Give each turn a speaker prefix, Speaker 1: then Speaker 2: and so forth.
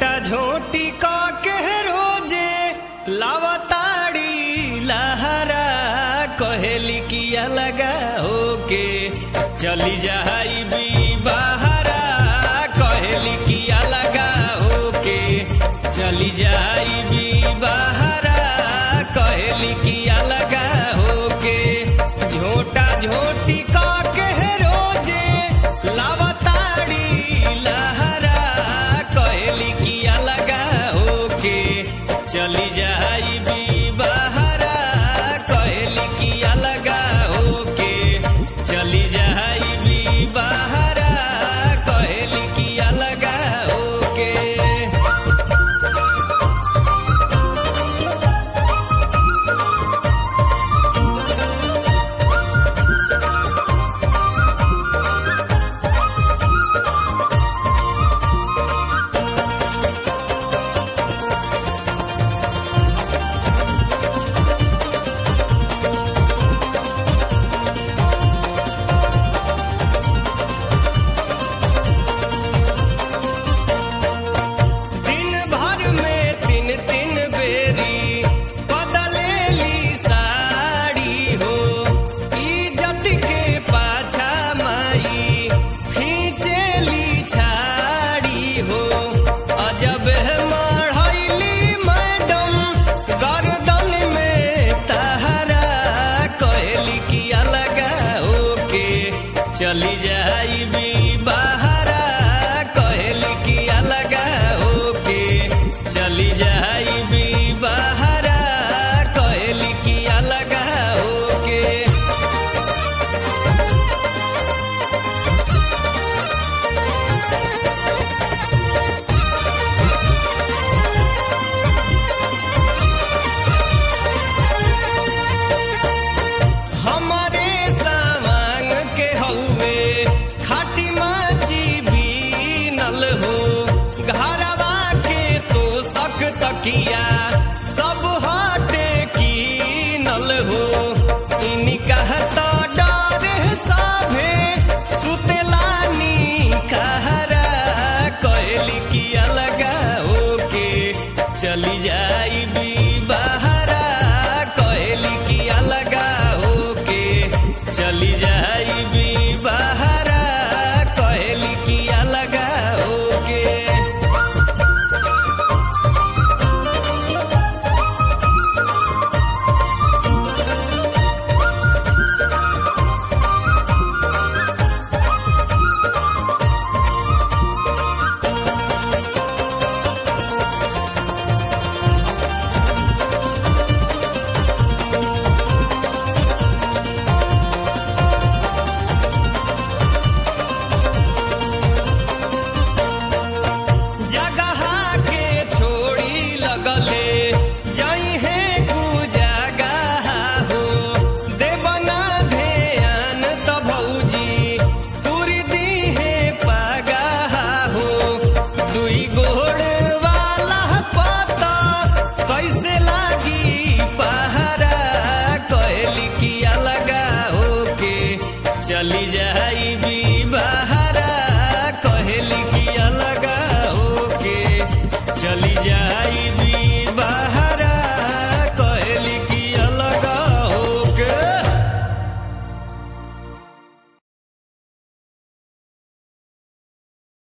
Speaker 1: झोटा झोटी का के रोजे लावताड़ी लहरा कहेली किया लगा होके चली जाई भी बहरा कहेली किया लगा होके चली जाई भी बहरा कहेली किया लगा होके झोटा झोटी का के रोजे लावताड़ी लहरा कहेली किया लगा होके चली जाई भी बहरा कहेली किया लगा होके चली जाई भी बहरा कहेली किया लगा होके दिन भर में तीन तीन बेरी बदलेली साड़ी हो इज्जत के पाछा माई खींचेली छाड़ी हो अजब है मढ़ैली मैडम गर्दन में तहरा कहली किया लगा ओके चली जाई भी बहरा कहली किया लगा ओके चली जाई भी बहरा कहली किया लगा ओके हमारे सामान के हउए खाटी माची बीनल हो घरवा के तो सक तकिया सब हटे कीनल हो इनी कहता डर साभे सुतेलानी कहरा कहली किया लगा ओके चली जाई भी बहरा कहली किया लगा ओके चली जाई भी बहरा कहली किया लगा ओके जगह के छोड़ी लगले जाई है कुजगह हो देवना ध्यान त भौजी तुरी दी है पगह हो दुई गोड़ वाला पता कैसे लागी पहरा कहली किया लगा होके चली जा